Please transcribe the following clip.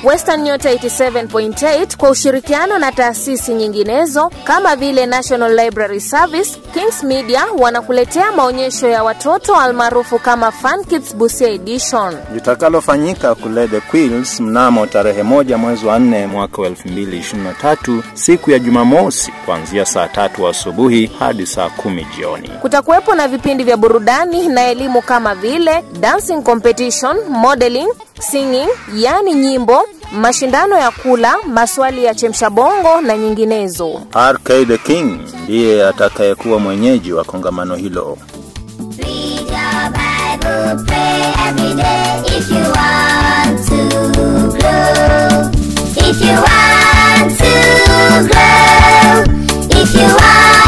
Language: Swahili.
Western Nyota 87.8 kwa ushirikiano na taasisi nyinginezo kama vile National Library Service, Kings Media wanakuletea maonyesho ya watoto almaarufu kama Fun Kids Busia Edition litakalofanyika kule The Quills mnamo tarehe moja mwezi wa nne mwaka wa 2023 siku ya Jumamosi kuanzia saa tatu asubuhi hadi saa kumi jioni. Kutakuwepo na vipindi vya burudani na elimu kama vile dancing competition, modeling, singing, yani nyimbo, mashindano ya kula, maswali ya chemsha bongo na nyinginezo. RK the King ndiye atakayekuwa mwenyeji wa kongamano hilo. Read your Bible, pray every day if you want to grow. If you want to grow. If you want